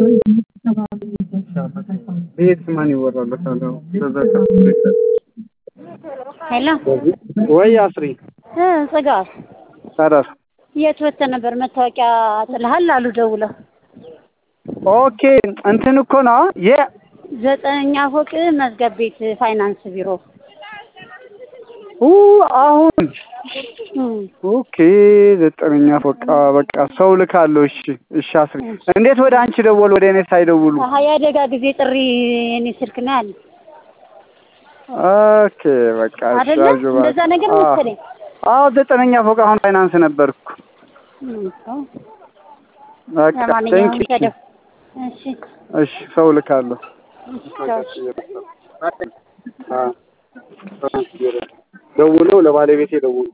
ቤት ማን ይወራለታል? ሄሎ ወይ አስሪ እ ጽጋብ ታዲያስ የት ወጥተህ ነበር? መታወቂያ ጥለሃል አሉ ደውለው። ኦኬ እንትን እኮ ነው የ ዘጠነኛ ፎቅ መዝገብ ቤት ፋይናንስ ቢሮ ኡ አሁን እም፣ ኦኬ ዘጠነኛ ፎቅ አ፣ በቃ ሰው ልካለሁ። እሺ እሺ አስሪ እንዴት ወደ አንቺ ደወሉ ወደ እኔ ሳይደውሉ? ሀያ አደጋ ጊዜ ጥሪ የኔ ስልክ ነው ያለ ኦኬ በቃ እሺ አይደለ? አጆ በቃ። እንደዛ ነገር አዎ። መሰለኝ። አዎ ዘጠነኛ ፎቅ አሁን ፋይናንስ ነበርኩ። እም፣ እኮ። በቃ ለማንኛውም ቴንክ ዩ ተደው እሺ እሺ ሰው ልካለሁ። እሺ ቻው። አ ደውለው ለባለቤቴ ደውሉ